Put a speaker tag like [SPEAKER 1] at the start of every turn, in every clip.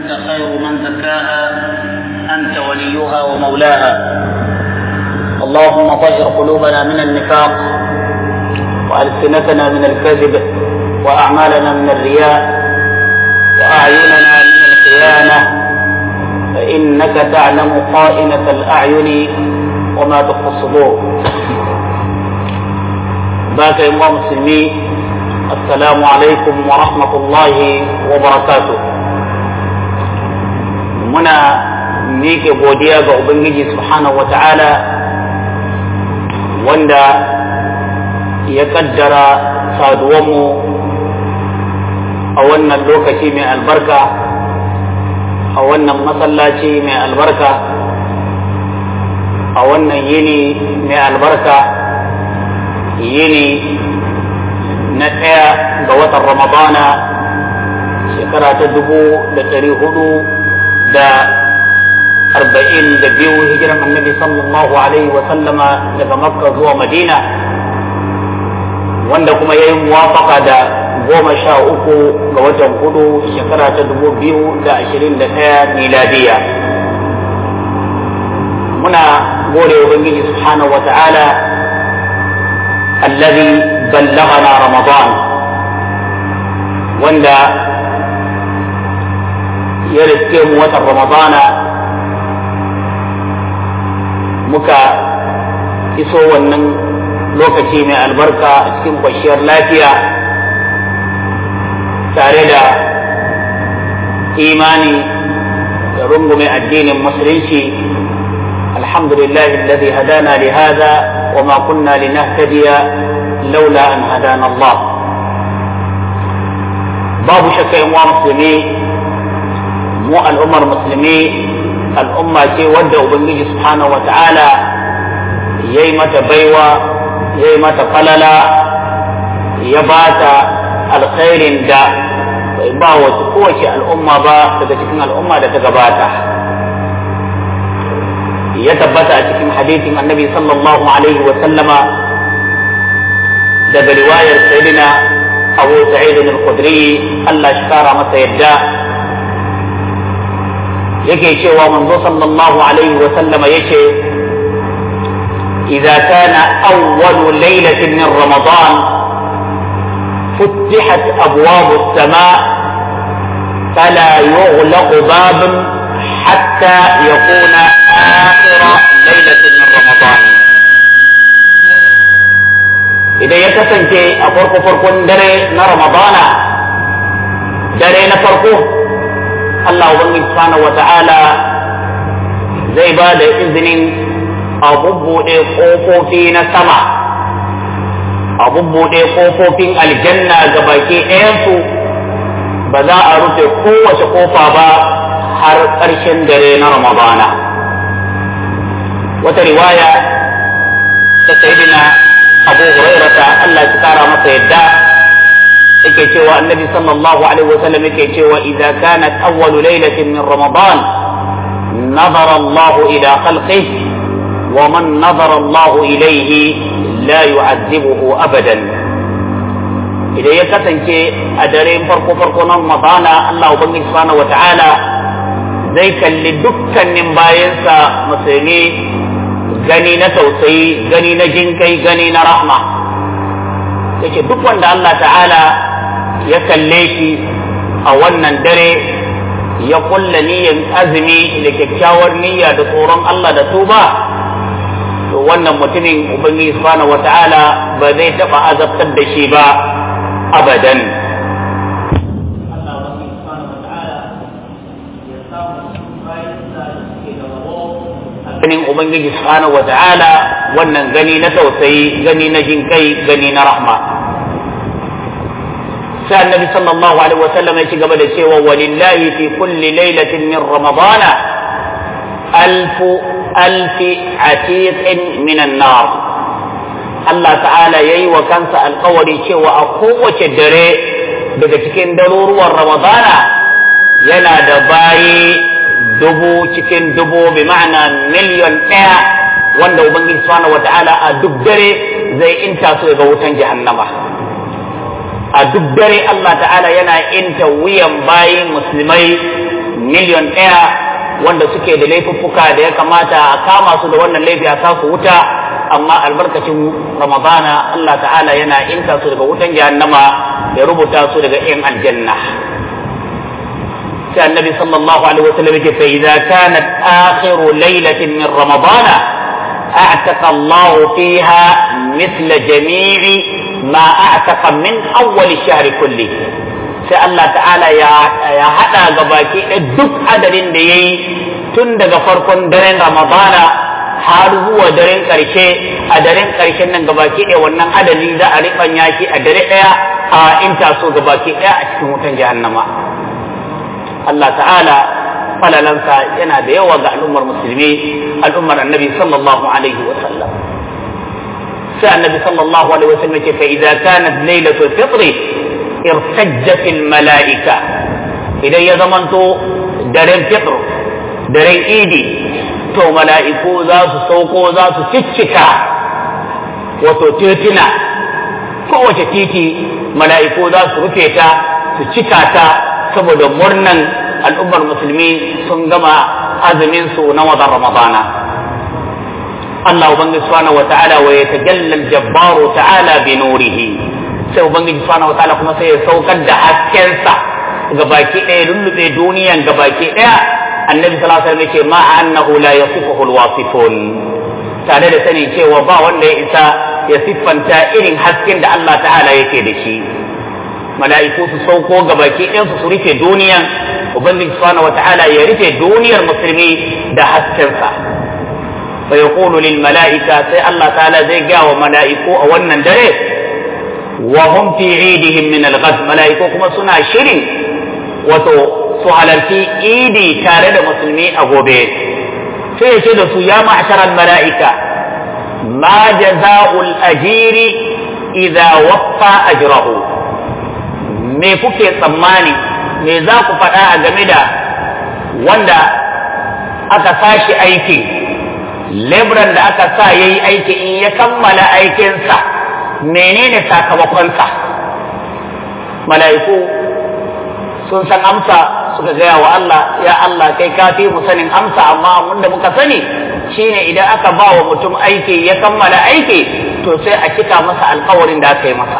[SPEAKER 1] أنت خير من زكاها أنت وليها ومولاها اللهم طهر قلوبنا من النفاق وألسنتنا من الكذب وأعمالنا من الرياء وأعيننا من الخيانة فإنك تعلم خائنة الأعين وما تخفي الصدور باك يا مسلمين السلام عليكم ورحمة الله وبركاته muna miƙe godiya ga Ubangiji subhanahu wa ta'ala wanda ya kaddara saduwanmu a wannan lokaci mai albarka a wannan masallaci mai albarka a wannan yini mai albarka yini na ɗaya ga watan ramadana shekara ta dubu da ɗari hudu da arba'in da biyu hijiran annabi sallallahu alaihi wa sallama daga makka zuwa madina wanda kuma ya yi muwafaka da goma sha uku ga watan hudu shekara ta dubu biyu da ashirin da ɗaya miladiya muna gode ubangiji subhanahu wa ta'ala allazi ballagana ramadan wanda ya riske mu watan ramadana muka iso wannan lokaci mai albarka a cikin kwashiyar lafiya tare da imani da rungume addinin musulunci alhamdulillah alladhi hadana li hada wa ma kunna linahtadiya laula an hadana Allah babu shakka yan musulmi mu al'ummar musulmi al'umma ce wadda ubangiji subhanahu wa ta'ala ya yi mata baiwa ya yi mata falala ya ba ta alkhairin da bai ba wasu kowace al'umma ba daga cikin al'umma da ta gabata ya tabbata a cikin hadithin annabi sallallahu alaihi wa sallama daga riwayar sayyidina abu sa'id al-khudri Allah shi kara masa yadda yake cewa manzo sallallahu alaihi wa sallama yace idza kana awwal laylatin min ramadan فتحت أبواب السماء فلا يغلق باب حتى يكون آخر ليلة من رمضان إذا يتسنك أفرق فرق دري رمضان دري نفرقه Allah Ubangiji subhanahu wa ta'ala zai ba da izinin a bubbuɗe ƙofofi na sama, a bubbuɗe ƙofofin aljanna ga baki ɗayansu ba za a rufe kowace ƙofa ba har ƙarshen dare na Ramadana. Wata riwaya ta Sayyidina Abu Hurairata Allah ya kara masa yadda yake cewa annabi sallallahu alaihi wasallam yake cewa idza kanat awwalu laylatin min ramadan nazara Allah ila khalqihi wa man nazara Allah ilayhi la yu'adhibuhu abadan idan ya kasance a daren farko farko na ramadana Allah ubangiji subhanahu wata'ala zai kalli dukkanin bayansa musulmi gani na tausayi gani na jinkai gani na rahma yake duk wanda Allah ta'ala ya kalle shi a wannan dare ya kulla niyyar azumi da kyakkyawar niyya da tsoron Allah da tuba to wannan mutumin ubangiji subhanahu wata'ala ba zai taba azabtar da shi ba abadan ganin ubangiji subhanahu wata'ala wannan gani na tausayi gani na jinkai gani na rahma sai annabi sallallahu alaihi wa sallam ya ci gaba da cewa walillahi fi kulli lailatin min ramadana alfu alfi atiqin min an-nar Allah ta'ala yayi wa kansa alkawari cewa a kowace dare daga cikin daruruwan ramadana yana da bayi dubu cikin dubu bi ma'ana miliyon ɗaya wanda ubangiji subhanahu wa ta'ala a duk dare zai inta su ga wutan jahannama a duk dare Allah ta'ala yana inta wuyan bayin musulmai miliyon ɗaya wanda suke da laifuffuka da ya kamata a kama su da wannan laifi a sa su wuta amma albarkacin ramadana Allah ta'ala yana inta su daga wutan jahannama ya rubuta su daga yan aljanna sai annabi sallallahu alaihi wasallam yake fa idza kanat akhiru laylatin min ramadana a'taqa Allah fiha mithla jami'i ma a'taqa min awwal shahri kulli sai Allah ta'ala ya haɗa ga baki ɗaya duk adadin da ya yi tun daga farkon daren Ramadana har zuwa daren ƙarshe a daren ƙarshen nan gabaki ɗaya wannan adadi za a riɓanya shi a dare ɗaya a in taso gabaki ɗaya a cikin wutan jahannama Allah ta'ala falalansa yana da yawa ga al'ummar musulmi al'ummar annabi sallallahu alaihi wa sallam sai annabi sallallahu alaihi wa sallam ce fa idza kanat lailatul fitri irtajjat al mala'ika idan ya zamanto daren fitr daren idi to mala'iku za su sauko za su ciccika wato titina kowace titi mala'iku za su rufe ta su cika ta saboda murnan al'ummar musulmi sun gama azumin su na watan ramadana Allah ubangiji subhanahu wa ta'ala wa yatajalla al-jabbaru ta'ala bi nurihi sai ubangiji subhanahu wa ta'ala kuma sai ya saukar da haskensa ga baki ɗaya lullube duniyan ga baki ɗaya annabi sallallahu alaihi wasallam yake ma annahu la yasifuhu alwasifun tare da sani cewa ba wanda ya isa ya siffanta irin hasken da Allah ta'ala yake da shi mala'iku su sauko ga baki ɗayan su rufe duniyan ubangiji subhanahu wata'ala ya rufe duniyar musulmi da haskensa fa yaqulu lil mala'ika sai Allah ta'ala zai ga wa mala'iku a wannan dare wa hum fi idihim min al-ghad mala'iku kuma suna shirin wato su halarci idi tare da musulmi a gobe sai ya ce da su ya ma'asharar mala'ika ma jaza'ul ajiri idza waffa ajrahu me kuke tsammani me za ku faɗa a game da wanda aka sashi aiki lebran da aka sa ya yi aiki in ya kammala aikinsa menene sakamakonsa mala'iku sun san amsa suka gaya wa Allah ya Allah kai ka fi mu sanin amsa amma wanda muka sani shine idan aka ba wa mutum aiki ya kammala aiki to sai a cika masa alkawarin da aka yi masa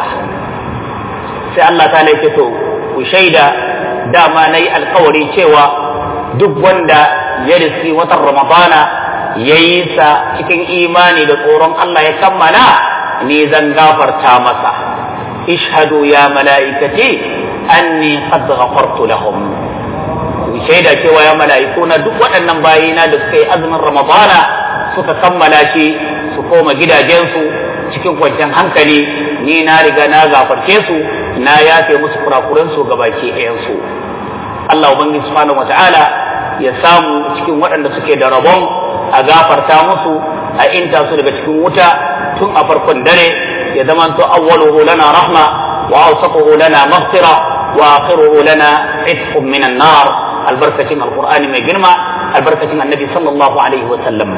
[SPEAKER 1] sai Allah ta laifi to ku shaida dama na yi alkawari cewa duk wanda ya riski watan ramadana ya yi sa cikin imani da tsoron Allah ya kammala ni zan gafarta masa ishhadu ya mala'ikati anni qad ghafartu lahum shaida cewa ya mala'iku na duk waɗannan bayina da suka yi azumin ramadana suka kammala shi su koma gidajensu cikin kwanciyar hankali ni na riga na gafarce su na yafe musu kurakuransu ga baki ɗayansu Allah ubangiji subhanahu wata'ala ya samu cikin waɗanda suke da rabon a gafarta musu a inta su daga cikin wuta tun a farkon dare ya zamanto awwaluhu lana rahma wa awsatuhu lana maghfira wa akhiruhu lana itqun minan nar albarkacin alqur'ani mai girma albarkacin annabi sallallahu alaihi wa sallam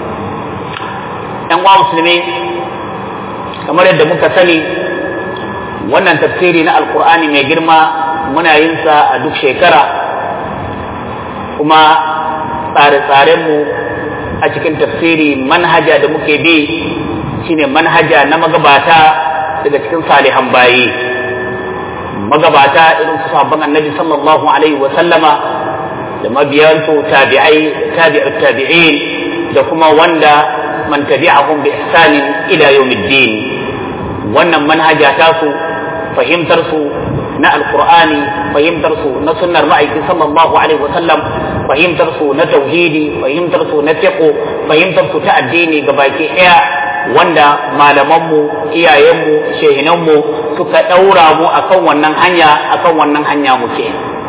[SPEAKER 1] yan uwa musulmi kamar yadda muka sani wannan tafsiri na alqur'ani mai girma muna yin sa a duk shekara kuma tsare-tsarenmu a cikin tafsiri manhaja da muke bi shine manhaja na magabata daga cikin salihan bayi magabata irin su sabon annabi sallallahu alaihi wa sallama da mabiyansu tabi'ai tabi'ut tabi'in da kuma wanda man tabi'ahum bi ihsanin ila yawmiddin wannan manhaja ta su fahimtar su na alqur'ani fahimtar su na sunnar ma'aiki sallallahu alaihi wa sallam fahimtar su na tauhidi fahimtar su na fiqh fahimtar su ta addini gabaki daya wanda malamanmu iyayenmu shehinanmu suka ɗaura mu akan wannan hanya akan wannan hanya muke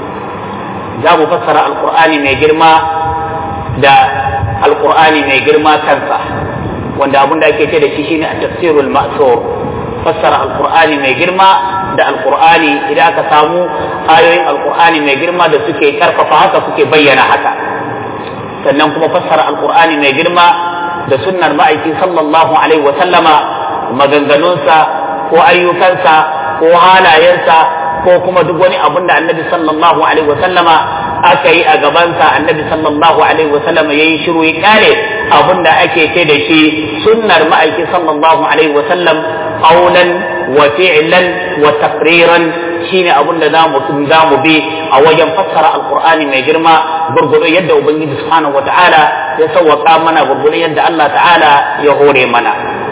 [SPEAKER 1] za mu fassara alkur'ani mai girma da alkur'ani mai girma kansa wanda abin da ake ce da shi shine a tafsirul ma'sur fassara alkur'ani mai girma da alkur'ani idan aka samu ayoyin alkur'ani mai girma da suke karfafa haka suke bayyana haka sannan kuma fassara alkur'ani mai girma da sunnar ma'aiki sallallahu alaihi wa sallama maganganunsa ko ayyukansa ko halayensa ko kuma duk wani abun da annabi sallallahu alaihi wa sallama aka yi a gabansa annabi sallallahu alaihi wasallam ya yi shiru ya kare abin da ake ce da shi sunnar ma'aiki sallallahu alaihi wasallam qaulan wa fi'lan wa taqriran shine abin da zamu zamu bi a wajen fassara alqur'ani mai girma gurgudu yadda ubangiji subhanahu wataala ya sauwaka mana gurgudu yadda Allah ta'ala ya hore mana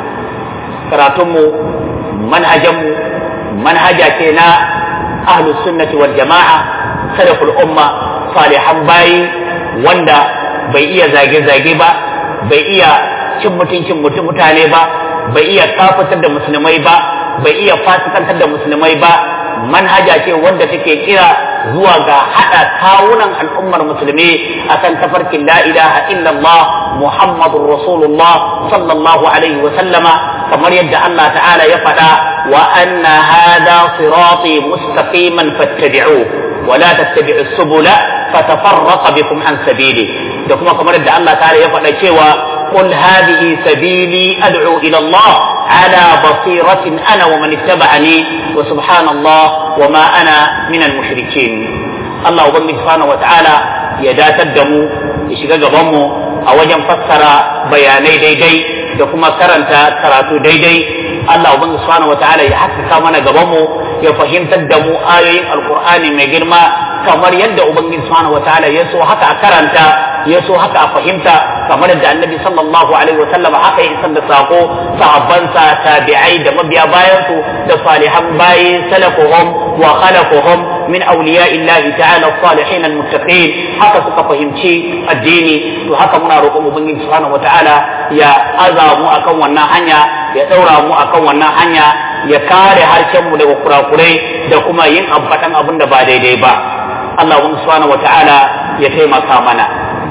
[SPEAKER 1] karatunmu manhajanmu manhaja ce na ahlus sunnati wal jama'a salaful umma salihan bayi wanda bai iya zage-zage ba bai iya cin mutuncin mutum mutane ba bai iya kafatar da musulmai ba bai iya fasikantar da musulmai ba manhaja ce wanda take kira zuwa ga hada kawunan al'ummar musulmi akan tafarkin la ilaha illallah muhammadur rasulullah sallallahu alaihi wa sallama kamar yadda Allah ta'ala ya faɗa wa anna hada sirati mustaqiman fattabi'uhu ولا تتبعوا السبل فتفرق بكم عن سبيله da kuma kamar da Allah ta'ala ya faɗa cewa qul hadhihi sabili ad'u ila Allah ala basiratin ana wa man ittaba'ani wa subhanallah wa ma ana min al-mushrikeen Allah ubangiji subhanahu wa ta'ala ya datar da mu ya shiga gaban mu a wajen fassara bayanai daidai da kuma karanta karatu daidai Allah ubangiji subhanahu wa ta'ala ya haskaka mana gaban mu ya fahimtar da mu ayoyin alkur'ani mai girma kamar yadda ubangiji subhanahu wataala ya so haka a karanta ya so haka a fahimta kamar yadda annabi sallallahu alaihi wasallam haka ya isar da sako sahabbansa tabi'ai da mabiya bayansu da salihan bayi salafuhum wa khalaquhum min awliya'illahi ta'ala salihin almuttaqin haka suka fahimci addini to haka muna roƙon ubangiji subhanahu wataala ya aza mu akan wannan hanya ya daura mu akan wannan hanya ya kare harshenmu daga kurakurai da kuma yin ambatan abin da ba daidai ba Allah subhanahu wata'ala ya taimaka mana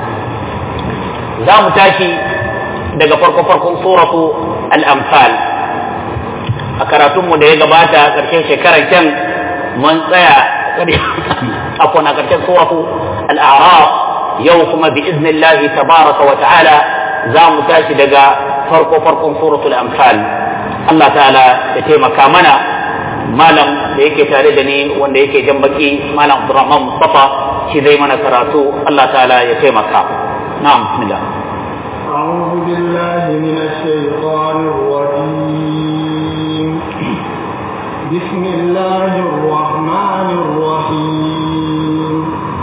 [SPEAKER 1] za mu tashi daga farko farkon suratu al-amfal a karatunmu da ya gabata ƙarshen shekarar can mun tsaya afon a ƙarshen suratu al-a'raf yau kuma bi iznillahi tabaraka wa ta'ala za mu tashi daga farko farkon suratul amfal Allah ta'ala ya taimaka mana malam da yake tare da ni wanda yake jan baki malam Abdurrahman Mustafa shi zai mana karatu Allah ta'ala ya taimaka na'am bismillah
[SPEAKER 2] أعوذ بالله من الشيطان الرجيم بسم الله الرحمن الرحيم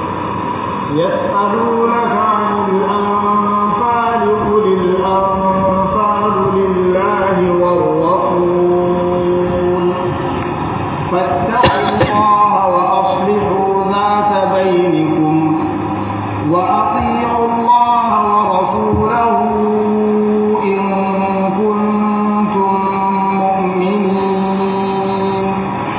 [SPEAKER 2] يسألونك عن الأنفال قل الأنفال لله والرسول فاتقوا الله وأصلحوا ذات بينكم وأطيعوا الله ورسوله إن كنتم مؤمنين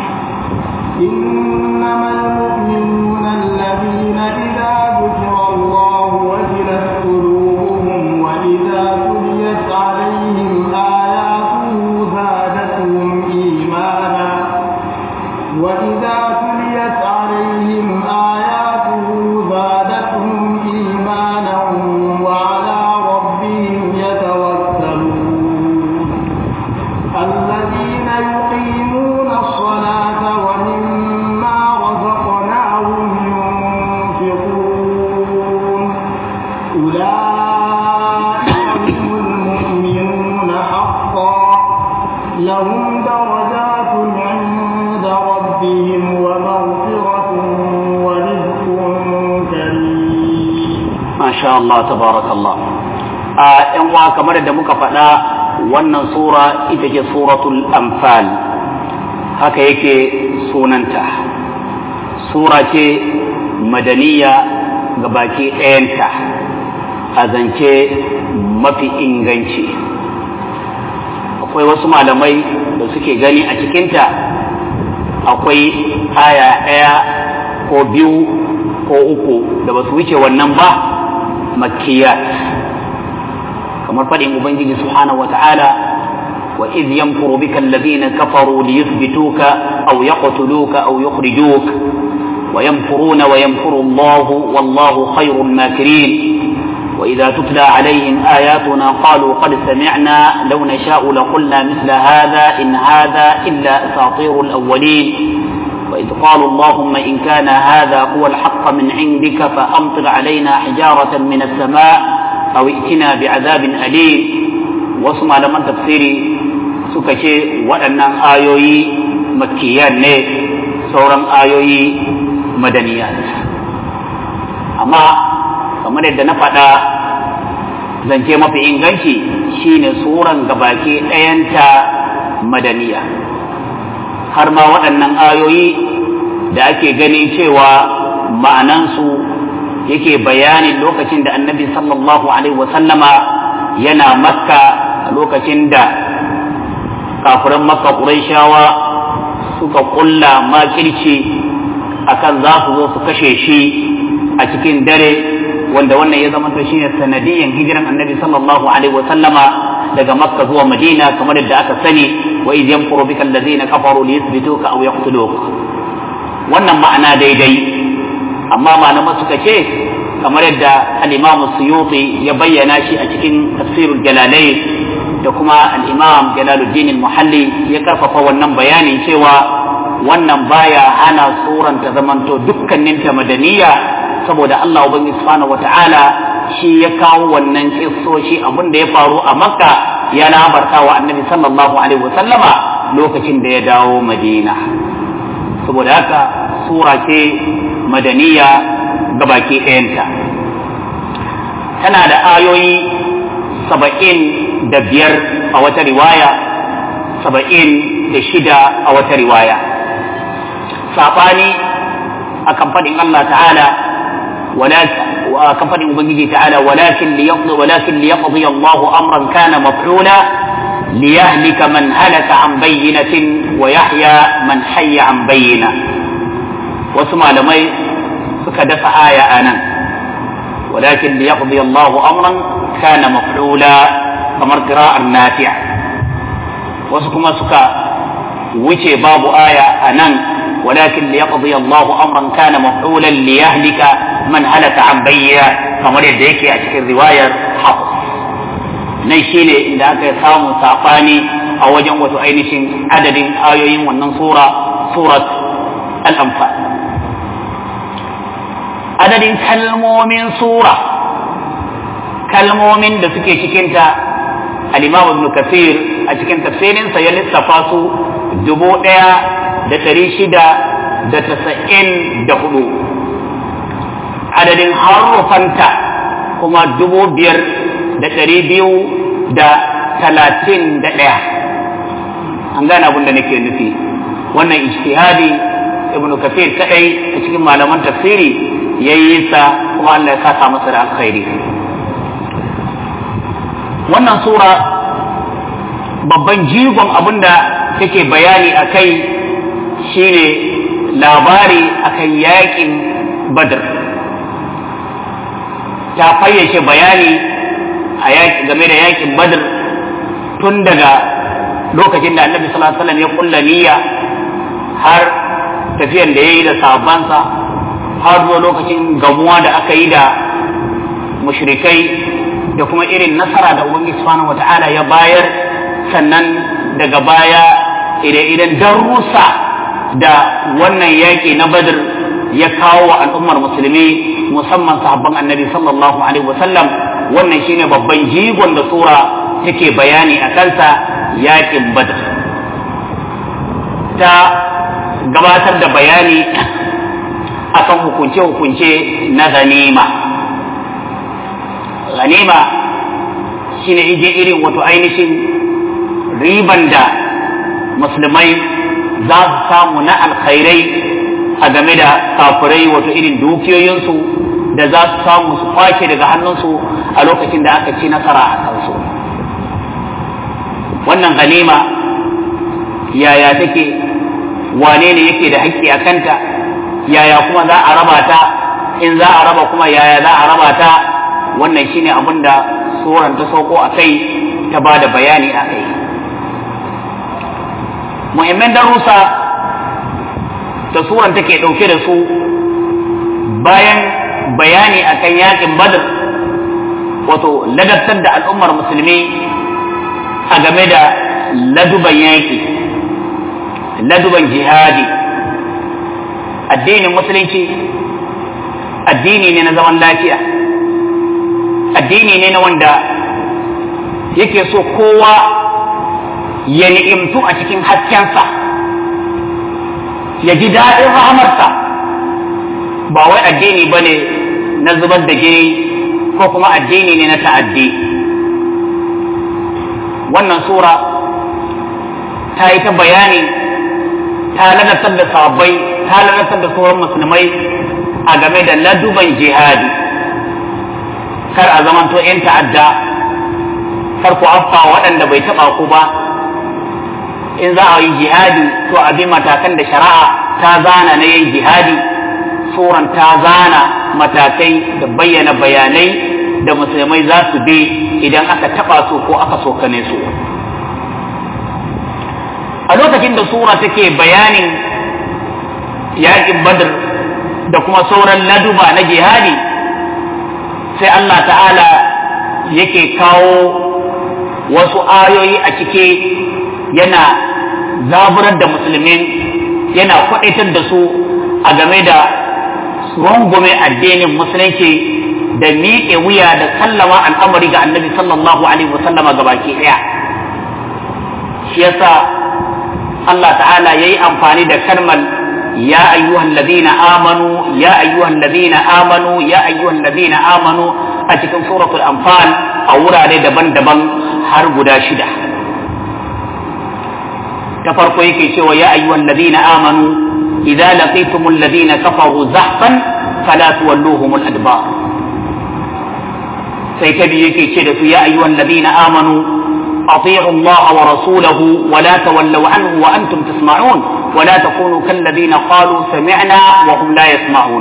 [SPEAKER 2] إنما المؤمنون الذين إذا ذكر الله وجلت قلوبهم وإذا تليت عليهم آياته زادتهم إيمانا وإذا تليت عليهم آياته زادتهم إيمانا وعلى ربهم يتوكلون الذين يقيمون الصلاة ومما رزقناهم ينفقون أولئك هم المؤمنون حقا لهم درجات عند ربهم ومغفرة ورزق كريم
[SPEAKER 1] masha Allah tabarakallah a yan uwa kamar da muka faɗa wannan sura ita ce suratul anfal haka yake sunanta sura ce madaniya ga baki ɗayanta a zance mafi inganci akwai wasu malamai da suke gani a cikinta akwai aya ɗaya ko biyu ko uku da ba su wuce wannan ba makkiyat kamar faɗin ubangiji subhanahu wata'ala wa idh yamkuru bika alladhina kafaru liyuthbituka aw yaqtuluka aw yukhrijuk wa yamkuruna wa yamkuru Allah wallahu khayrul makirin وإذا تتلى عليهم آياتنا قالوا قد سمعنا لو نشاء لقلنا مثل هذا إن هذا إلا أساطير الأولين وإذ قالوا اللهم إن كان هذا هو الحق من عندك فأمطر علينا حجارة من السماء أو ائتنا بعذاب أليم واسمع لمن تفسيري سكشي وأن آيوي مكيان ne sauran ayoyi madaniyat amma kamar yadda na faɗa zance mafi inganci shine suran gabaki ɗayanta madaniya har ma waɗannan ayoyi da ake gani cewa ma'anansu yake bayanin lokacin da annabi sallallahu alaihi wasallama yana makka a lokacin da kafiran makka ƙuraishawa suka ƙulla makirci akan za su zo su kashe shi a cikin dare wanda wannan ya zama to shine sanadiyan hijiran annabi sallallahu alaihi wa sallama daga makka zuwa madina kamar yadda aka sani wa idh yamkuru bika allazina kafaru liyuthbituka aw yaqtuluk wannan ma'ana daidai amma malaman suka ce kamar yadda al-imam suyuti ya bayyana shi a cikin tafsirul jalalain da kuma al-imam jalaluddin al-muhalli ya karfafa wannan bayanin cewa wannan baya hana suran ta zamanto dukkaninta madaniya saboda Allah ubangiji subhanahu wata'ala shi ya kawo wannan kissoshi abin da ya faru a makka ya labarta wa annabi sallallahu alaihi wasallama lokacin da ya dawo madina saboda haka sura ce madaniya ga baki ɗayanta tana da ayoyi saba'in da biyar a wata riwaya saba'in da shida a wata riwaya saɓani akan faɗin Allah ta'ala وكفر ubangiji تعالى ولكن ليقضي ولكن ليقضي الله امرا كان مفعولا ليهلك من هلك عن بينة ويحيى من حي عن بينة وسمع لمي سكدف آية أنا ولكن ليقضي الله أمرا كان مفعولا كما قراءة النافع وسكما سكا وجه باب آية أنا ولكن ليقضي الله أمرا كان مفعولا ليهلك من هلك عن بينة kamar yadda yake a cikin riwayar haku nan shine inda aka samu saɓani a wajen wato ainihin adadin ayoyin wannan sura surat al-anfal adadin kalmomin sura kalmomin da suke cikinta al-imam ibn kafir a cikin tafsirinsa ya lissafa su dubu ɗaya da ɗari shida da tasa'in da hudu adadin harufanta kuma dubu biyar da ɗari biyu da talatin da ɗaya an gane abin da nake nufi wannan ijtihadi ibnu kafir kadai a cikin malaman tafsiri ya yi sa kuma Allah ya saka masa da alkhairi wannan sura babban jigon abin da take bayani a kai shine labari akan yakin badr ta fayyace bayani a game da yakin badr tun daga lokacin da annabi sallallahu alaihi wasallam ya kulla niyya har tafiyan da ya yi da sahabbansa har zuwa lokacin gamuwa da aka yi da mushrikai da kuma irin nasara da ubangiji subhanahu wata'ala ya bayar sannan daga baya idan darussa da wannan yaƙi na badr ya kawo wa al'ummar musulmi musamman sahabban annabi sallallahu alaihi wasallam wannan shine babban jigon da sura take bayani a kansa yaƙin badr ta gabatar da bayani akan hukunce-hukunce na ganima ganima shine ije irin wato ainihin riban da musulmai za su samu na alkhairai a game da kafirai wato irin dukiyoyinsu da za su samu su kwace daga hannunsu a lokacin da aka ci nasara a kansu wannan ganima yaya take wane ne yake da haƙƙi a kanta yaya kuma za a raba ta in za a raba kuma yaya za a raba ta wannan shine abin da suran ta sauko a kai ta ba da bayani a kai muhimman darussa da suran take ɗauke da su bayan bayani akan yakin badr wato ladabtar da al'ummar musulmi a game da laduban yaƙi laduban jihadi addinin musulunci addini ne na zaman lafiya addini ne na wanda yake so kowa ya ni'imtu a cikin haskensa ya ji daɗin rahamarsa ba wai addini ba ne na zubar da jini ko kuma addini ne na ta'addi wannan sura ta yi ta bayani ta lalatar da sabbai ta lalatar da sauran musulmai a game da laduban jihadi kar a zamanto 'yan ta'adda kar ku affa waɗanda bai taɓa ku ba in za a yi jihadi to a bi matakan da shari'a ta zana na yin jihadi suran ta zana matakai da bayyana bayanai da musulmai za su bi idan aka taɓa su ko aka sokane su a lokacin da sura take bayanin yaƙin badr da kuma sauran laduba na jihadi sai Allah ta'ala yake kawo wasu ayoyi a cike yana zaburar da musulmin yana kwaɗaitar da su a game da rungume addinin musulunci da miƙe wuya da sallama al'amari ga annabi sallallahu alaihi wasallama ga baki ɗaya shi yasa Allah ta'ala ya yi amfani da kalmar ya ayyuhan ladina amanu ya ayyuhan ladina amanu ya ayyuhan ladina amanu a cikin suratul anfal a wurare daban-daban har guda shida ta farko yake cewa ya ayyuhan ladina amanu idza laqitumul ladina kafaru zahfan fala tuwalluhumul adbar sai ta biyu yake ce da su ya ayyuhan ladina amanu أطيعوا الله ورسوله ولا تولوا عنه وأنتم تسمعون ولا تكونوا كالذين قالوا سمعنا وهم لا يسمعون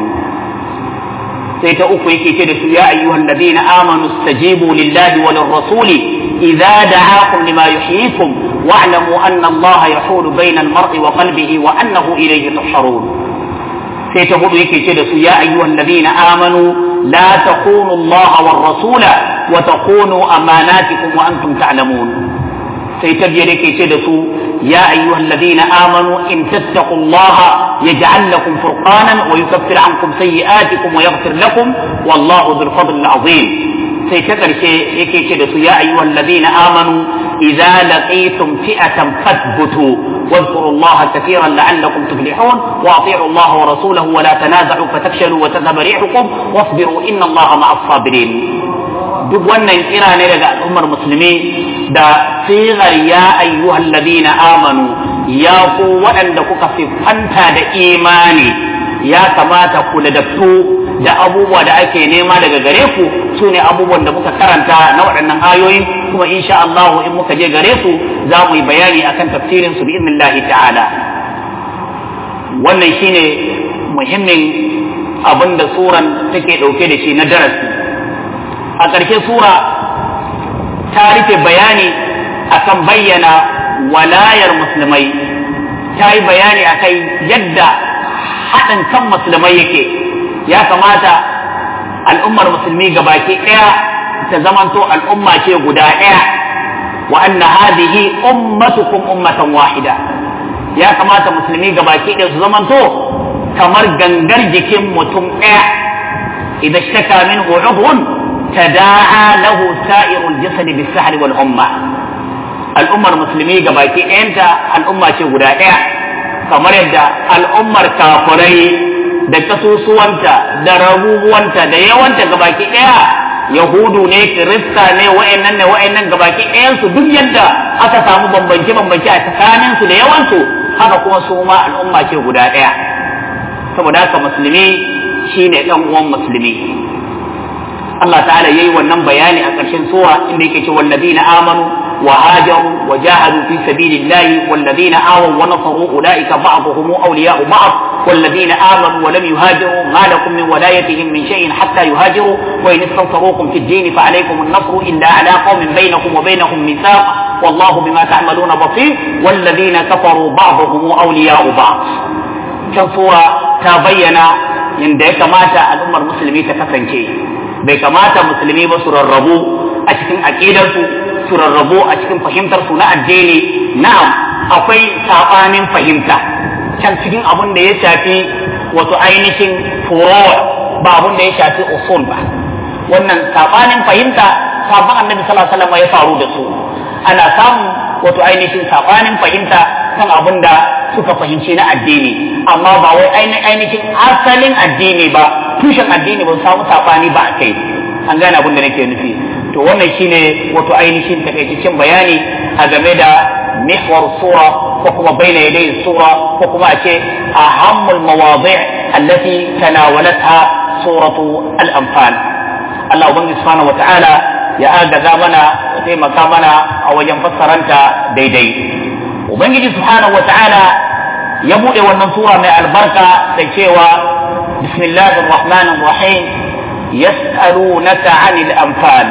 [SPEAKER 1] سيتأوك يكي يا أيها الذين آمنوا استجيبوا لله وللرسول إذا دعاكم لما يحييكم واعلموا أن الله يحول بين المرء وقلبه وأنه إليه تحشرون سيتقول يكي يا أيها الذين آمنوا لا تخونوا الله والرسول وتخونوا أماناتكم وأنتم تعلمون سيتبين لكي تدسوا يا أيها الذين آمنوا إن تتقوا الله يجعل لكم فرقانا ويكفر عنكم سيئاتكم ويغفر لكم والله ذو الفضل العظيم سيتكر يكي تدسوا يا أيها الذين آمنوا إذا لقيتم فئة فاثبتوا واذكروا الله كثيرا لعلكم تفلحون واطيعوا الله ورسوله ولا تنازعوا فتفشلوا وتذهب ريحكم واصبروا ان الله مع الصابرين duk wannan kira ne daga al'ummar musulmi da sigar ya ayyuhal ladina amanu ya ku waɗanda kuka siffanta da imani ya kamata ku ladabtu da abubuwa da ake nema daga gare ku su ne abubuwan da muka karanta na waɗannan ayoyi kuma insha Allah in muka je gare su za mu yi bayani akan tafsirin su bi ta'ala wannan shine muhimmin abin da suran take ɗauke da shi na darasi a ƙarshe sura ta rufe bayani akan bayyana walayar musulmai ta yi bayani akai yadda haɗin kan musulmai yake ya kamata al'ummar musulmi gabaki ɗaya ta zamanto al'umma ce guda ɗaya wa anna hadhihi ummatukum ummatan wahida ya kamata musulmi gabaki ɗaya su zamanto kamar gangar jikin mutum ɗaya idan shtaka minhu udhun tada'a lahu sa'irul jasadi bis-sahri wal umma al'ummar musulmi gabaki ɗayanta al'umma ce guda ɗaya kamar yadda al'ummar kafirai da kasusuwanta da rabubuwanta da yawanta gabaki ɗaya yahudu ne kirista ne wa'annan ne wa'annan gabaki ɗayansu duk yadda aka samu bambance bambance a tsakaninsu da yawansu haka kuma su ma al'umma ce guda ɗaya saboda haka musulmi shine ɗan uwan musulmi Allah ta'ala yayi wannan bayani a ƙarshen sura inda yake ce wallazina amanu wa hajaru wa jahadu fi sabilillahi wallazina awaw wa nasaru ulaika ba'dhum awliya'u ba'd والذين آمنوا ولم يهاجروا ما لكم من ولايتهم من شيء حتى يهاجروا وإن استنصروكم في الدين فعليكم النصر إلا على قوم بينكم وبينهم ميثاق والله بما تعملون بصير والذين كفروا بعضهم أولياء بعض كان سورة تبين yadda ya kamata al'ummar musulmi ta kasance bai kamata musulmi ba su rarrabu a cikin aƙidarsu su rarrabu a cikin fahimtarsu na addini na'am akwai saɓanin fahimta can cikin abin da ya shafi wato ainihin furo ba abun da ya shafi usul ba wannan sabanin fahimta sabon annabi sallallahu alaihi wasallam ya faru da su ana samun wato ainihin sabanin fahimta kan abun da suka fahimci na addini amma ba wai ainihin asalin addini ba tushen addini ba samu sabani ba a kai an gane abin da nake nufi to wannan shine wato ainihin takaitaccen bayani a game da mihwar sura ko kuma baina yadai sura ko kuma a ce ahammul mawadi' allati tanawalatha suratu al-anfal Allah ubangiji subhanahu wata'ala ya agaza mana ya taimaka mana a wajen fassaranta daidai ubangiji subhanahu wata'ala ya bude wannan sura mai albarka da cewa bismillahir rahmanir rahim yas'alunaka 'anil anfal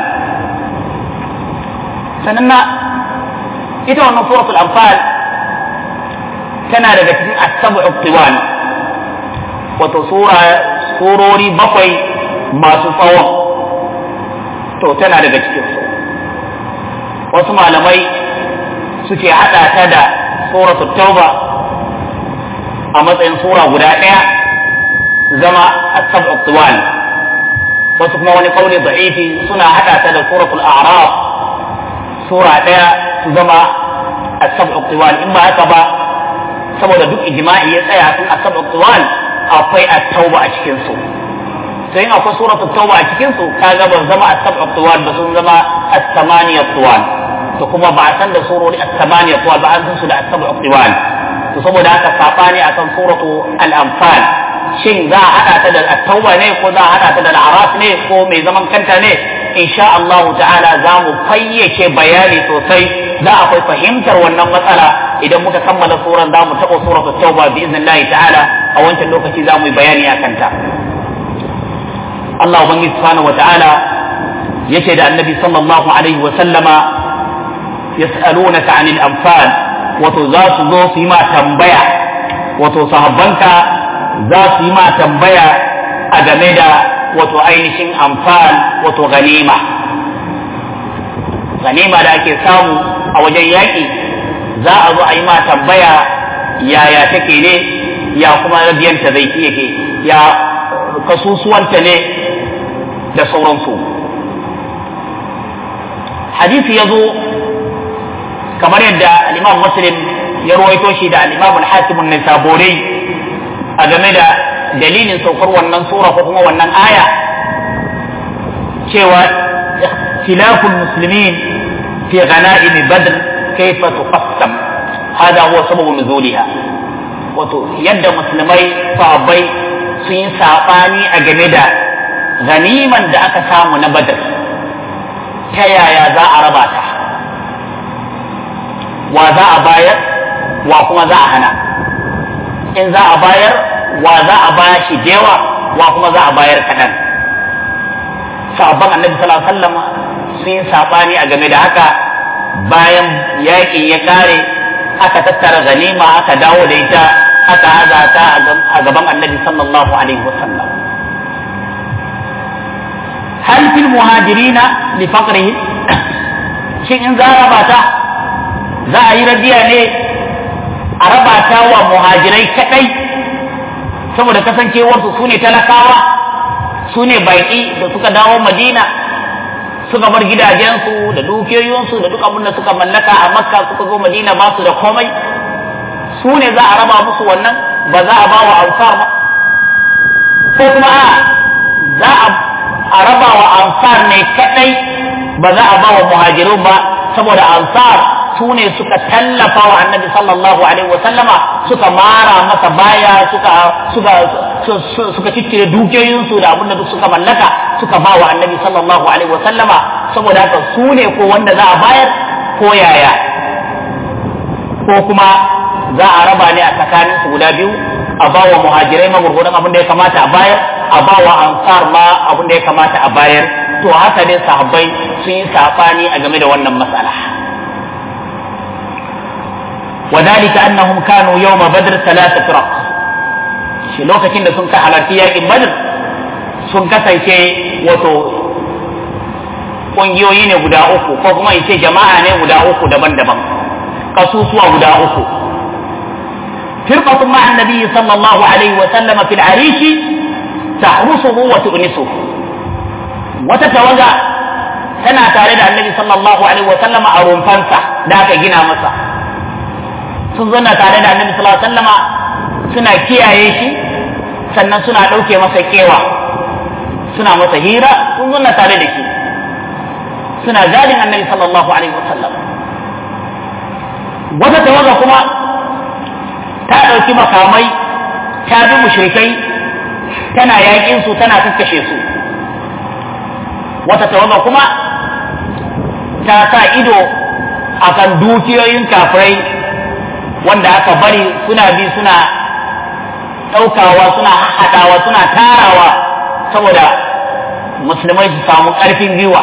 [SPEAKER 1] sannan ita wannan suratul anfal tana daga cikin as-sab'u tiwal wato sura surori bakwai masu tsawon to tana daga cikin su wasu malamai suke hada ta da suratul tauba a matsayin sura guda ɗaya zama as-sab'u tiwal wasu kuma wani kauli da'ifi suna hada ta da suratul a'raf sura ɗaya su zama as-sab'u tiwal in ba haka ba saboda duk ijma'i ya tsaya sun as-sab'u tiwal akwai at-tauba a cikin su to in akwai suratul tauba a cikin su kaga ban zama as-sab'u tiwal ba sun zama as-samaniya tiwal to kuma ba a san da surori as-samaniya tiwal ba an san su da as-sab'u tiwal to saboda haka sabani akan suratu al-anfal shin za a hada ta da at-tauba ne ko za a hada ta da al-araf ne ko mai zaman kanta ne insha Allah ta'ala za mu fayyace bayani sosai za akwai fahimtar wannan matsala idan muka kammala suran za mu taɓa suratul tauba bi iznillahi ta'ala a wancan lokaci za mu yi bayani a kanta Allah ubangiji subhanahu wa ta'ala yace da annabi sallallahu alaihi wa sallama yas'alunaka 'anil anfal wato za su zo su yi ma tambaya wato sahabbanka za su yi ma tambaya a game da wato ainihin amfal wato ganima ganima da ake samu a wajen yaƙi za a zo a yi ma tambaya yaya take ne ya kuma rabiyanta zai yake ya kasusuwanta ne da sauransu hadisi ya zo kamar yadda al-imam muslim ya ruwaito shi da al-imam al-hakim an-nisaburi a game da dalilin saukar wannan sura ko kuma wannan aya cewa ikhtilaful muslimin fi ghanaim badr kayfa tuqassam hada huwa sababu nuzuliha wato yadda musulmai sahabbai sun yi sabani a game da ganiman da aka samu na badr ta yaya za a raba ta wa za a bayar wa kuma za a hana in za a bayar wa za a ba shi dewa wa kuma za a bayar kaɗan sabon annabi sallallahu alaihi wasallam sun yi saɓani a game da haka bayan yaƙi ya ƙare aka tattara ganima aka dawo da ita aka haza ta a gaban annabi sallallahu alaihi wasallam hal fil muhajirina li faqrihim shin in za a raba ta za a yi radiya ne a raba ta wa muhajirai kadai saboda kasancewarsu su ne talakawa su ne baƙi da suka dawo madina suka bar gidajensu da dukiyoyinsu da duk abin da suka mallaka a makka suka zo madina ba su da komai su ne za a raba musu wannan ba za a ba wa ansar ba ko kuma a za a raba wa ansar ne kadai ba za a ba wa muhajirun ba saboda ansar su ne suka tallafa wa annabi sallallahu alaihi wa sallama suka mara masa baya suka suka suka ciccire dukiyoyinsu da abin da duk suka mallaka suka ba wa annabi sallallahu alaihi wa sallama saboda haka su ne ko wanda za a bayar ko yaya ko kuma za a raba ne a tsakanin su guda biyu a ba wa muhajirai magurgudan abin da ya kamata a bayar a ba wa ansar ma abin da ya kamata a bayar to haka ne sahabbai sun yi sabani a game da wannan matsala وذلك أنهم كانوا يوم بدر ثلاثة فرق shi lokacin da sun ka halarci yakin badr sun kasance wato ƙungiyoyi ne guda uku ko kuma ce jama'a ne guda uku daban-daban kasusuwa guda uku firqatun ma'a an-nabi sallallahu alaihi wa sallama fil arishi tahrusuhu wa tu'nisuhu wata tawaga tana tare da annabi sallallahu alaihi wa sallama a rumfansa da aka gina masa sun zanna tare da annabi sallallahu alaihi wa sallama suna kiyaye shi sannan suna ɗauke masa kewa suna masa hira sun zanna tare da shi suna gadin annabi sallallahu alaihi wa sallam wata tawaga kuma ta ɗauki makamai ta bi mushrikai tana yaƙin su tana kakkashe su wata tawaga kuma ta sa ido a kan dukiyoyin kafirai wanda aka bari suna bi suna ɗaukawa suna haɗawa suna tarawa saboda musulmai su samu ƙarfin gwiwa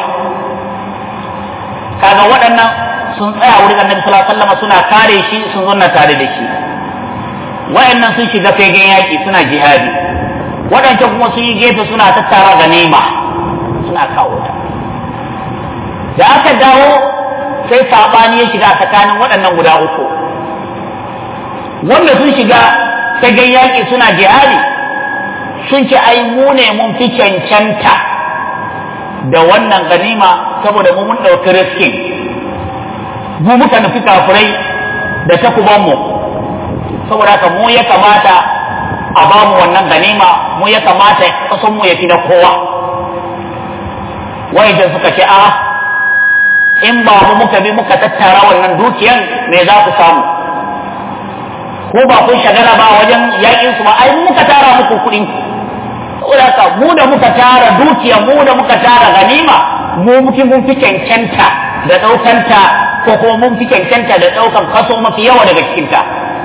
[SPEAKER 1] kaga waɗannan sun tsaya wurin annabi sallallahu alaihi wasallam suna kare shi sun zanna tare da shi waɗannan sun shiga fegen yaƙi suna jihadi waɗancan kuma sun yi gefe suna tattara ganima suna kawo ta da aka dawo sai saɓani ya shiga tsakanin waɗannan guda uku wanda sun shiga fagen yaƙi suna jihadi sun ce ai mu ne mun fi cancanta da wannan ganima saboda mu mun ɗauki riskin mu muka nufi kafirai da takubanmu saboda haka mu ya kamata a ba mu wannan ganima mu ya kamata kasan mu ya fi na kowa wajen suka ce a in ba mu muka bi muka tattara wannan dukiyan me za ku samu ko ba kun shagala ba wajen yakin su ba ai mu muka tara muku kuɗin saboda haka mu da muka tara dukiya mu da muka tara ganima mu muke mun fi cancanta da ɗaukanta ko kuma mun fi cancanta da ɗaukan kaso mafi yawa daga cikinta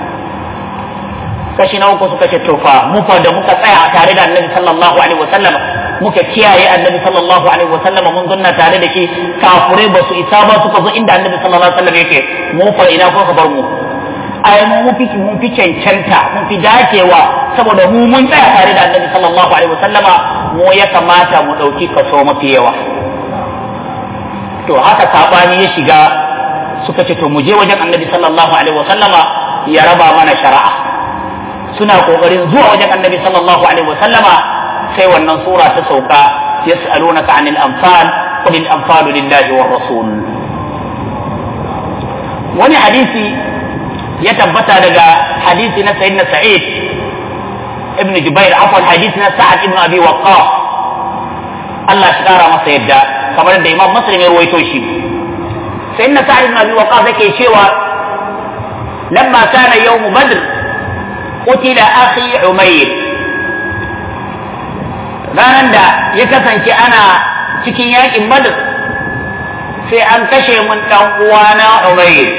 [SPEAKER 1] kashi na uku suka ce tofa mu fa da muka tsaya tare da annabi sallallahu alaihi wasallam muka kiyaye annabi sallallahu alaihi wasallam mun zanna tare da shi kafure ba su isa ba suka zo inda annabi sallallahu alaihi wasallam yake mu fa ina ko ka bar mu ai mu mun fi mun fi cancanta mun fi dacewa saboda mu mun tsaya tare da annabi sallallahu alaihi wasallama mu ya kamata mu dauki kaso mafi yawa to haka sabani ya shiga suka ce to mu je wajen annabi sallallahu alaihi wasallama ya raba mana shari'a suna kokarin zuwa wajen annabi sallallahu alaihi wasallama sai wannan sura ta sauka yas'alunaka anil anfal qul al anfalu lillahi war rasul wani hadisi ya tabbata daga hadisi na sayyidina sa'id ibn jubair afwan hadisi na sa'ad ibn abi waqqas Allah shi kara masa yadda kamar da imam muslim ya ruwaito shi sayyidina sa'ad ibn abi waqqas yake cewa lamma kana yawm badr qutila akhi umayr ranan da ya kasance ana cikin yakin badr sai an kashe mun dan uwana umayr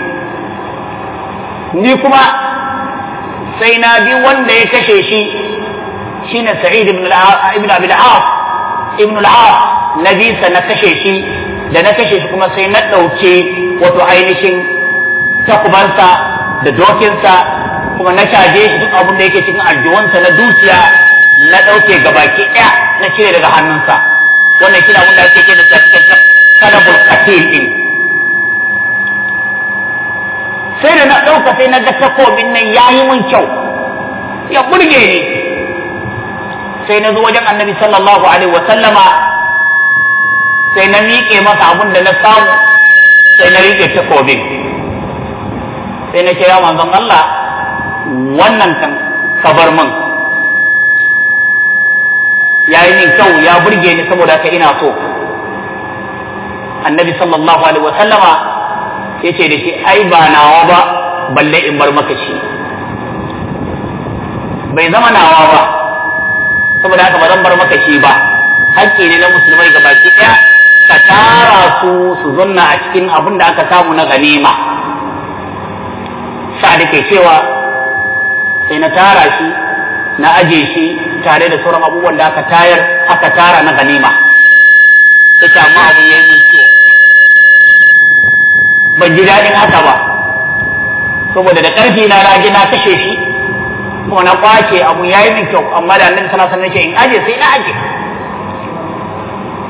[SPEAKER 1] ni kuma sai na bi wanda ya kashe shi shine sa'id ibn ibn abi al-as ibn al-as na bisa na kashe shi da na kashe shi kuma sai na ɗauke wato ainihin takubansa da dokinsa kuma na caje shi duk abin da yake cikin aljiwansa na dukiya na ɗauke gabaki ɗaya na cire daga hannunsa wannan shi abin da ake ce da cikin kadabul qatil din sai da na ɗauka sai na ga takobin nan ya yi mun kyau ya burge ni sai na zo wajen annabi sallallahu alaihi wa sallama sai na miƙe masa abin da na samu sai na riƙe takobin sai na kira manzon Allah wannan kan kabar min ya yi min kyau ya burge ni saboda ka ina so annabi sallallahu alaihi wa sallama ya ce da shi ai ba nawa ba balle in bar maka shi bai zama nawa ba saboda haka ba zan bar maka shi ba hakki ne na musulmai ga baki ɗaya ka tara su su zanna a cikin abin da aka samu na ganima sa'ad ke cewa sai na tara shi na aje shi tare da sauran abubuwan da aka tayar aka tara na ganima sai amma abin ya yi kyau ban ji daɗin haka ba saboda da ƙarfi na rage na kashe shi kuma na kwace abu ya yi min kyau amma da annabi sallallahu alaihi wasallam in aje sai na aje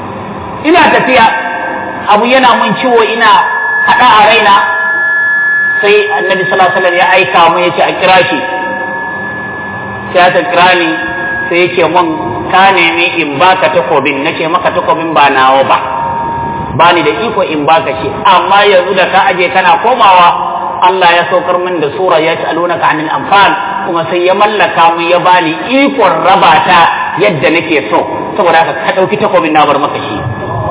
[SPEAKER 1] ina tafiya abu yana mun ciwo ina haɗa a raina sai annabi sallallahu alaihi wasallam ya aika mu yace a kira shi sai aka kira ni sai yace mun ka nemi in baka takobin nace maka takobin ba nawa ba ba ni da iko in baka shi amma yanzu da ka aje kana komawa Allah ya saukar min da sura ya ta'alunaka anil anfal kuma sai ya mallaka mu ya bani ikon raba ta yadda nake so saboda haka ka dauki takobin na bar maka shi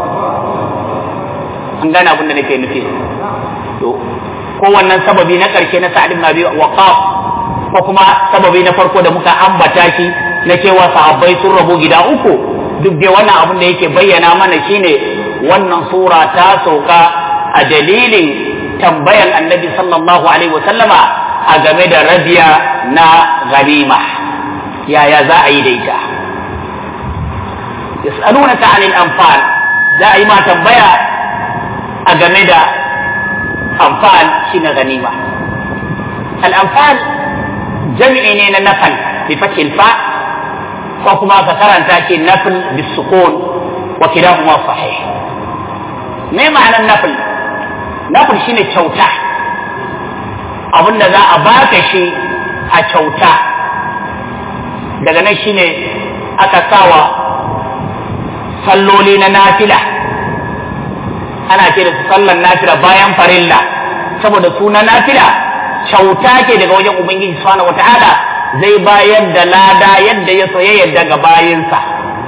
[SPEAKER 1] an gane abin da nake nufi to ko wannan sababi na karshe na sa'ad ibn abi waqaf ko kuma sababi na farko da muka ambata shi na cewa sahabbai sun rabu gida uku duk dai wannan abin da yake bayyana mana shine wannan sura ta sauka a dalilin tambayan annabi sallallahu alaihi wasallama a game da rabiya na ganima yaya za a yi da ita yas'alunaka anil anfal za a yi ma tambaya a game da anfal shine ganima al anfal jami'i ne na nafal bi fathil fa ko kuma ka karanta shi nafl bis sukun wa kilahuma sahih me ma'anar nafl nafl shine kyauta abinda za a baka shi a kyauta daga nan shine aka sawa salloli na nafila ana ce da su sallan nafila bayan farilla saboda su na nafila kyauta ke daga wajen ubangiji subhanahu wata'ala zai bayar da lada yadda ya so ya yadda ga bayinsa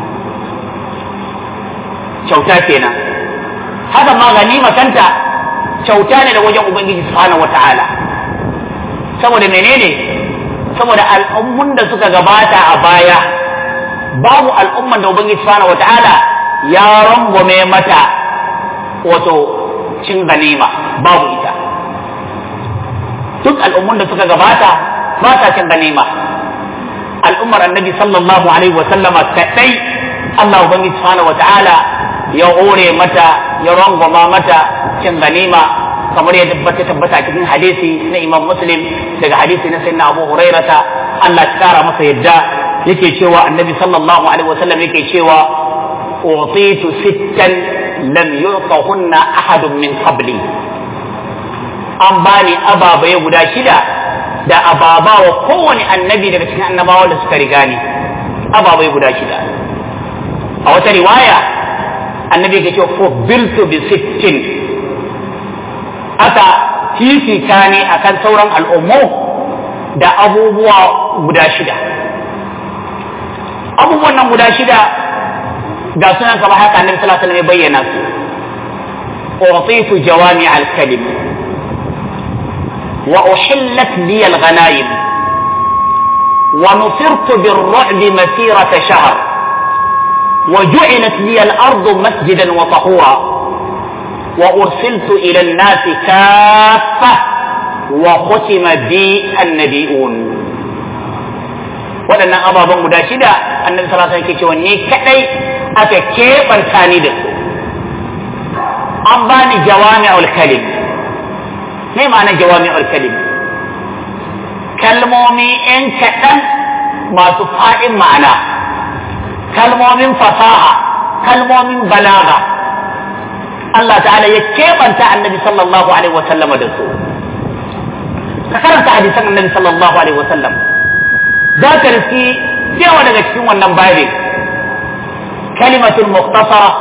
[SPEAKER 1] kyauta kenan haka ma ganima kanta kyauta ne da wajen ubangiji subhanahu wata'ala saboda menene saboda al'ummun da suka gabata a baya babu al'umman da ubangiji subhanahu wata'ala ya rangwame mata wato cin ganima babu ita duk al'ummun da suka gabata ba sa cin ganima al'ummar annabi sallallahu alaihi wa sallama kadai Allah ubangiji subhanahu wata'ala ya hore mata ya rangwama mata cin ganima kamar ya tabbata tabbata cikin hadisi na Imam Muslim daga hadisi na Sayyidina Abu Hurairata Allah ya kara masa yadda yake cewa Annabi sallallahu alaihi wasallam yake cewa utitu sittan lam yuqahunna ahadun min qabli an bani ababaye guda shida da ababa wa kowane annabi daga cikin annabawa da suka riga ni ababaye guda shida a wata riwaya annabi yake cewa fubiltu bi sittin aka fifita ne akan sauran al'ummu da abubuwa guda shida abubuwan nan guda shida ga sunan kama haka annabi sallallahu alaihi wasallam ya bayyana su أعطيت جوامع الكلم وأحلت لي الغنائم ونصرت بالرعب مسيرة شهر وجعلت لي الأرض مسجدا وطهورا وأرسلت إلى الناس كافة وختم بي النبيون waɗannan ababen guda shida annabi sallallahu alaihi wasallam yake cewa ni kadai aka keɓanta ni da su an bani jawami'ul kalim me ma'ana jawami'ul kalim kalmomi ‘yan kaɗan masu faɗin ma'ana kalmomin fasaha kalmomin balaga Allah ta'ala ya keɓanta annabi sallallahu alaihi wasallama da su ka karanta hadisan annabi sallallahu alaihi wasallam za ka riski yawa daga cikin wannan babin kalimatul muqtasara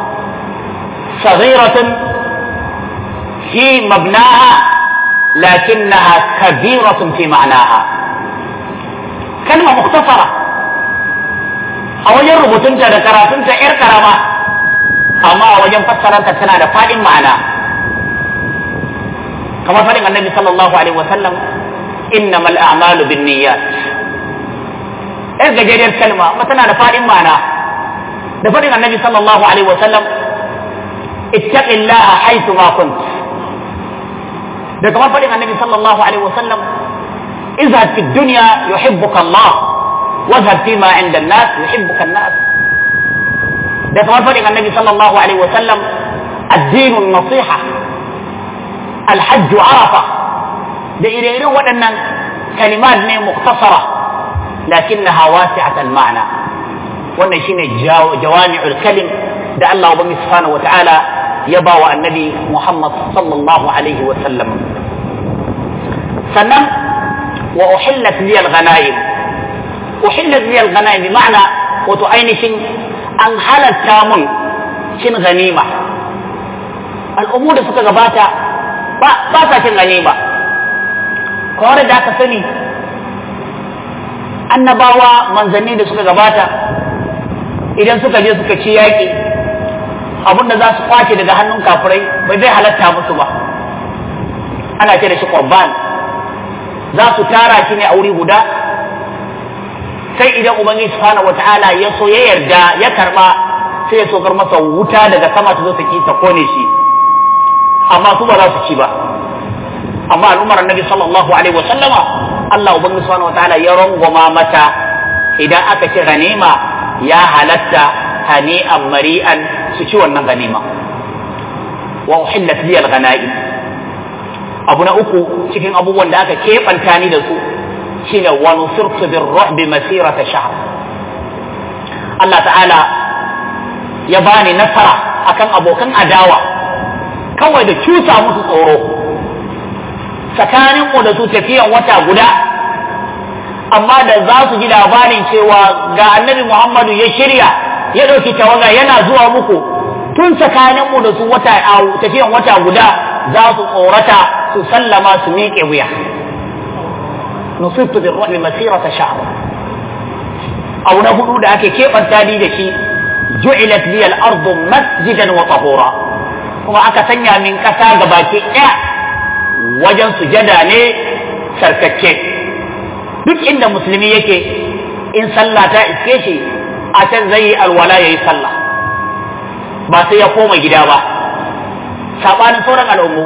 [SPEAKER 1] صغيرة في مبناها لكنها كبيرة في معناها كلمة مختصرة أو يربط تنتا ذكرى تنتا إر كرامة أما وجن فسر أنت سنة فاد معنى كما فرق النبي صلى الله عليه وسلم إنما الأعمال بالنيات إرجع جرير كلمة مثلا فاد معنى da faɗin annabi sallallahu alaihi wasallam اتق الله حيث ما كنت ده كمان فريق النبي صلى الله عليه وسلم اذهب في الدنيا يحبك الله واذهب فيما عند الناس يحبك الناس ده كمان فريق النبي صلى الله عليه وسلم الدين النصيحة الحج عرفة ده إلى وأن كلمات مختصرة لكنها واسعة المعنى wannan shine jawami'ul kalim da Allah ubangi subhanahu wata'ala ya ba wa annabi Muhammad sallallahu alaihi wa sallam sannan wa uhillat li al-ghanaim uhillat li al-ghanaim bi ma'ana wato ainihin an halatta mun cin ganima al'ummu da suka gabata ba ba sa cin ganima kawai da aka sani annabawa manzanni da suka gabata idan suka je suka ci yaƙi abin da za su kwace daga hannun kafirai bai zai halatta musu ba ana ce da shi qurban za su tara shi ne a wuri guda sai idan ubangiji subhanahu wataala ya so ya yarda ya karba sai ya sokar masa wuta daga sama ta zo ta ki ta kone shi amma su ba za su ci ba amma al'ummar annabi sallallahu alaihi wasallama Allah ubangiji subhanahu wataala ya rangwama mata idan aka ci ganima ya halatta hani'an mari'an su ci wannan ganima wa uhillat li al-ghanaim abu na uku cikin abubuwan da aka keɓanta ni da su shine wa nusirtu bir ruhbi masirata shahr Allah ta'ala ya bani nasara akan abokan adawa kawai da cusa musu tsoro tsakanin mu da su tafiyan wata guda amma da za su ji labarin cewa ga annabi Muhammadu ya shirya ya ɗauki tawaga yana zuwa muku tun tsakanin mu da su wata tafiyan wata guda za su tsorata su sallama su miƙe wuya nusibtu bir ruhbi masirata shahr abu na hudu da ake keɓanta ni da shi ju'ilat li al-ardu masjidan wa tahura kuma aka sanya min ƙasa gabaki ɗaya wajen sujada ne sarkakke duk inda musulmi yake in sallah ta iske shi a can zai yi alwala ya yi sallah ba sai ya koma gida ba saɓanin sauran al'ummu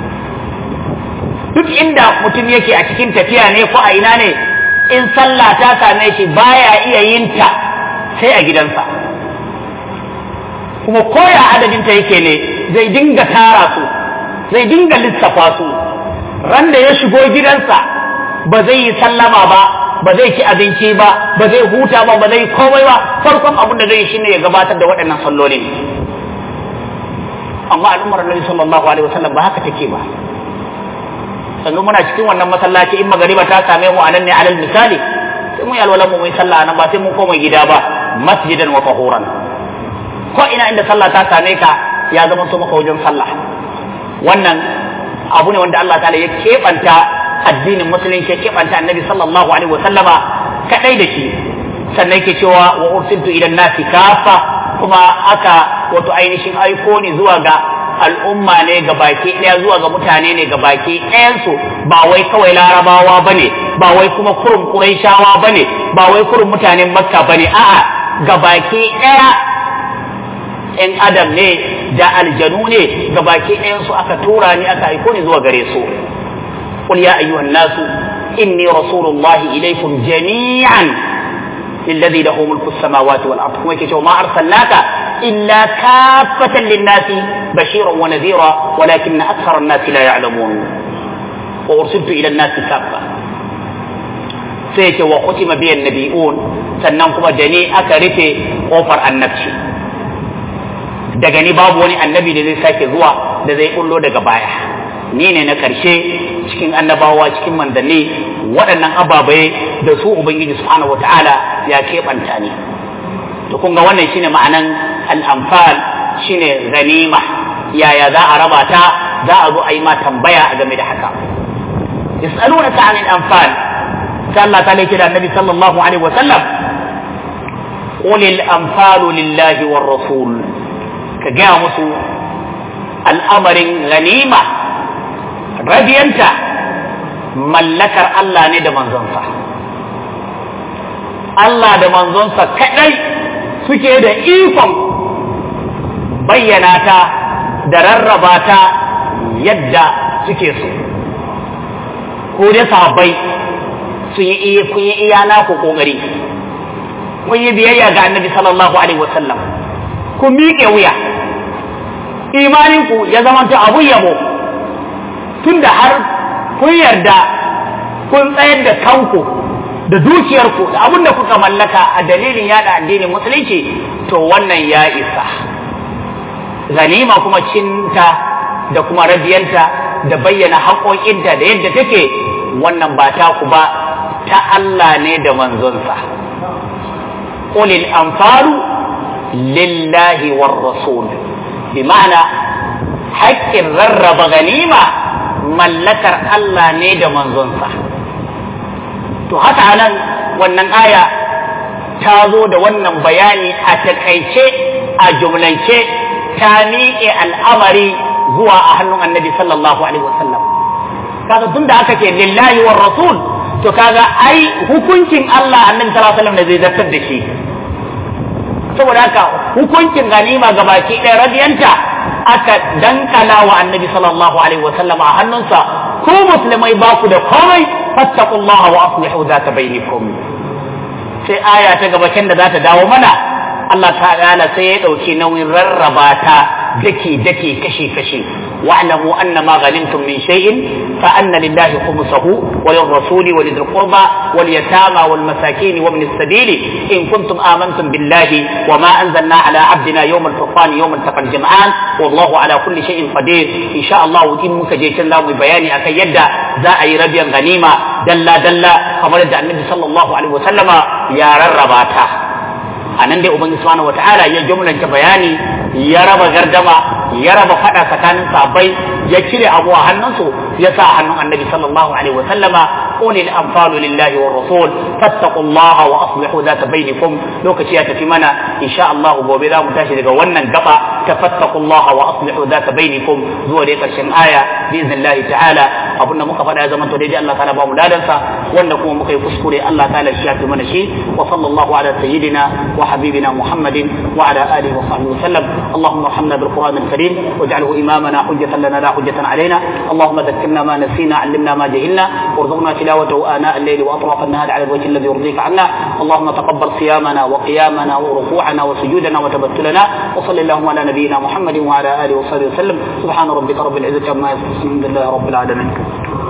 [SPEAKER 1] duk inda mutum yake a cikin tafiya ne ko a ina ne in sallah ta same shi baya iya yin ta sai a gidansa kuma koya adadinta yake ne zai dinga tara su zai dinga lissafa su ran da ya shigo gidansa ba zai yi sallama ba ba zai ci abinci ba ba zai huta ba ba zai komai ba farkon abin da zai yi shine ya gabatar da waɗannan sallolin amma al'ummar Annabi sallallahu alaihi wasallam ba haka take ba sannan muna cikin wannan masallaci in magariba ta same mu anan ne alal misali sai mu yi alwalan mu mu yi sallah nan ba sai mun koma gida ba masjidan wa tahuran ko ina inda sallah ta same ka ya zama so maka wajen sallah wannan abu ne wanda Allah ta'ala ya keɓanta addinin musulunci ya keɓanta annabi sallallahu alaihi wasallama kadai da shi sannan yake cewa wa ursiltu ila nasi kafa kuma aka wato ainihin aiko ne zuwa ga al'umma ne ga baki ɗaya zuwa ga mutane ne ga baki ɗayansu ba wai kawai larabawa ba ne ba wai kuma kurum ƙuraishawa ba ne ba wai kurum mutanen makka ba ne a'a ga baki ɗaya ‘yan adam ne da aljanu ne ga baki ɗayansu aka tura ni aka aiko ni zuwa gare su قل يا أيها الناس إني رسول الله إليكم جميعا للذي له ملك السماوات والأرض وما أرسلناك إلا كافة للناس بشيرا ونذيرا ولكن أكثر الناس لا يعلمون وأرسلت إلى الناس كافة سيك وختم بي النبيون سننكم دني أكرت قفر النبشي daga ni babu wani annabi da zai sake zuwa da zai kullo daga baya ni ne na ƙarshe cikin annabawa cikin manzanni waɗannan ababai da su ubangiji subhanahu wataala ya keɓanta ni to kun ga wannan shine ma'anan al'amfal shine ganima yaya za a raba ta za a zo a yi ma tambaya a game da haka yas'alunaka 'anil anfal sai Allah ta lake da annabi sallallahu alaihi wa sallam qul al anfalu lillahi war rasul ka gaya musu al'amarin ganima rabiyanta mallakar Allah ne da manzonsa Allah da manzonsa kadai suke da ikon bayyana ta da rarraba ta yadda suke so ko da sahabbai sun yi kun yi iya naku kokari kun yi biyayya ga annabi sallallahu alaihi wasallam kun miƙe wuya imaninku ya zamanta abu yabo tunda har kun yarda kun tsayar da kanku da dukiyarku da abin da kuka mallaka a dalilin yada addinin musulunci to wannan ya isa ganima kuma cinta da kuma rabiyanta da bayyana haƙoƙinta da yadda take wannan ba ta ku ba ta Allah ne da manzonsa qulil anfalu lillahi war rasul bi ma'ana haƙƙin rarraba ganima mallakar Allah ne da manzonsa to haka nan wannan aya ta zo da wannan bayani a takaice a jumlance ta miƙe al'amari zuwa a hannun annabi sallallahu alaihi wasallam kaga tun da aka ce lillahi war rasul to kaga ai hukuncin Allah annabi sallallahu alaihi wasallam ne zai zartar da shi saboda haka hukuncin ganima gabaki ɗaya radiyanta aka dankala wa annabi sallallahu alaihi wasallam a hannunsa ku musulmai ba ku da komai fattaqullaha wa aslihu zata bainakum sai aya ta gabacin da za ta dawo mana Allah ta'ala sai ya ɗauki nauyin rarraba ta dake dake kashe kashe wa'lamu anna ma ghanimtum min shay'in fa anna lillahi khumsahu wa lirrasuli wa lidhil qurba wal yatama wal masakin wa ibn as-sabil in kuntum amantum billahi wa ma anzalna ala abdina yawm al-furqan yawm al-taqal jam'an wallahu ala kulli shay'in qadir insha Allah in muka je can zamu bayani akan yadda za a yi rabiyan ganima dalla dalla kamar da annabi sallallahu alaihi wasallama ya rarraba ta a nan dai ubangiji subhanahu wataala ya jumlanta bayani ya raba gardama ya raba fada tsakanin sabai ya cire abu a hannunsu ya sa hannun annabi sallallahu alaihi wa sallama qulil anfalu lillahi war rasul fattaqullaha wa aslihu zata bainakum lokaci ya tafi mana insha Allah gobe za mu tashi daga wannan gaba ta fattaqullaha wa aslihu zata bainakum zuwa dai karshen aya biiznillahi ta'ala abinda muka faɗa ya zama to daidai Allah ta'ala ba mu ladansa wanda kuma muka yi kuskure Allah ta'ala shi ya fi mana shi wa sallallahu ala sayyidina wa حبيبنا محمد وعلى آله وصحبه وسلم اللهم ارحمنا بالقرآن الكريم واجعله إمامنا حجة لنا لا حجة علينا اللهم ذكرنا ما نسينا علمنا ما جهلنا وارزقنا تلاوته آناء الليل وأطراف النهار على الوجه الذي يرضيك عنا اللهم تقبل صيامنا وقيامنا وركوعنا وسجودنا وتبتلنا وصل اللهم على نبينا محمد وعلى آله وصحبه وسلم سبحان ربك رب العزة عما يصفون الحمد لله رب العالمين